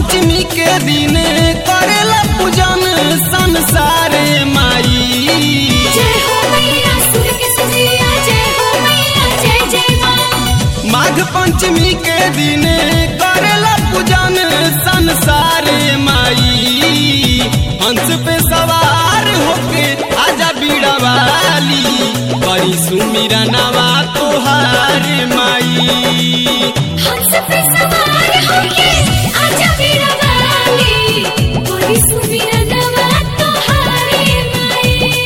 पंचमी के दिन करेला पूजन संसार माई जय हो मैया सुर के सजिया जय हो मैया जय जय माँ माघ पंचमी के दिन करेला पूजन संसार माई हंस पे सवार होके आजा बीड़ा वाली करी सुमिरा नवा तोहार माई हंस पे सवार होके आजा मेरा वाली कोई सुमिर नवा तोहारे माई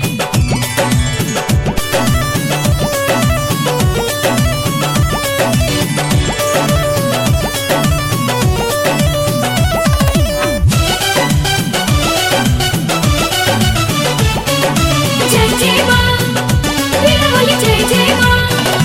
जय जय माँ मेरा वाली जय जय माँ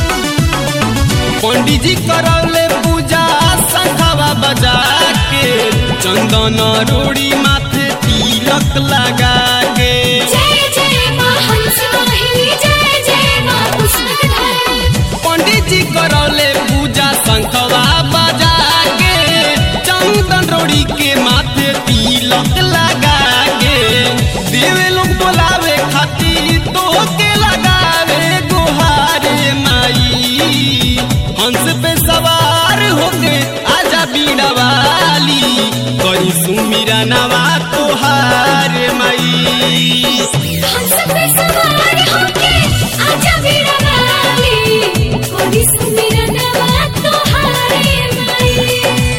पंडित जी करौले पूजा शंखवा बजा के चंदन रोड़ी माथे तिलक लगा के जय जय माँ हंस वाहिनी जय जय माँ पुष्पधारी पंडित जी करौले पूजा शंखवा बजा के चंदन रोड़ी के माथे तिलक लगा के देवे लोग बोलावे खातिर तो के लगावे गुहारे माई हंस पे सवार होके आजा बीड़ा वाली करी सुमिरा नवा तोहार माई हंस पे सवार होके आजा मेरा वाली कोई सुमिर नवा तोहारे माई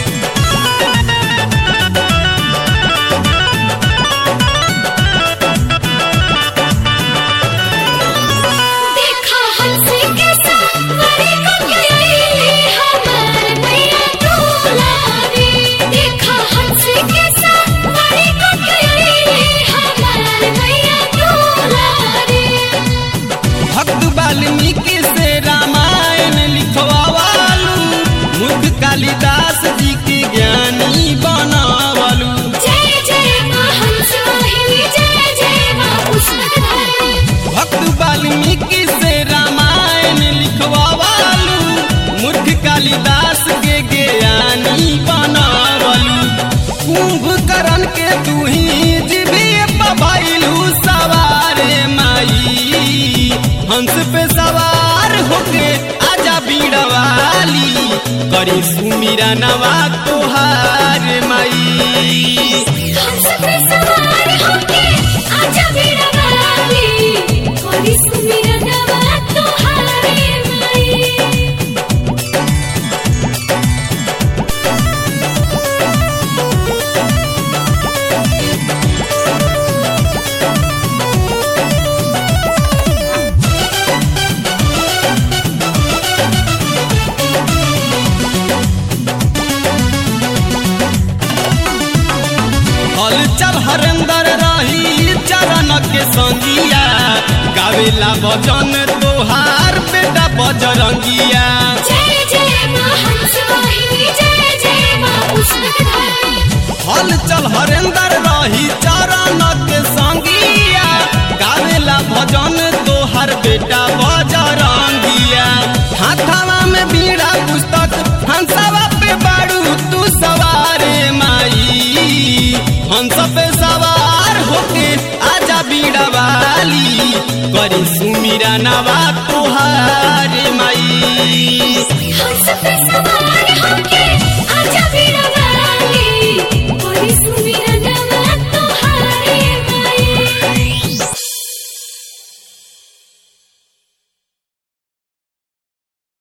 देखा हंसी के सवारी को गई हमार मैया दुलारी देखा हंसी के सवारी को गई हमार मैया दुलारी भक्त वाल्मीकि से रामायण लिखवालू मुख कालिदास जी के ज्ञानी बनावलू जय जय माँ हंस वाहिनी जय जय माँ पुष्पधारी भक्त वाल्मीकि से रामायण लिखवालू मूर्ख कालिदास के ज्ञानी बनावलू कुंभकर्ण के तू ही जीविए पभैलू सवारे माई हंस पे सवार होके आजा बीड़ा वाली करी सुमिरा नवा तोहार माई हंस पे सवार होके आजा मेरा वाली कोई सुमिर नवा तोहारे माई हल चल हरेंदर रही चरण के संगिया गावेला भजन तोहार बेटा बजरंगिया जय जय माँ हंस वाहिनी जय जय माँ पुष्पधारी हल चल हरेंदर रही चरण के संगिया गावेला भजन तोहार बेटा बजरंगिया हाथावा में बीड़ा पुस्तक हंसवा पे बाड़ू तू सवारे माई हंस पे सवार होके आजा बीड़ा वाली करी सुमिरा नवा तोहार माई हंस पे सवार होके आजा मेरा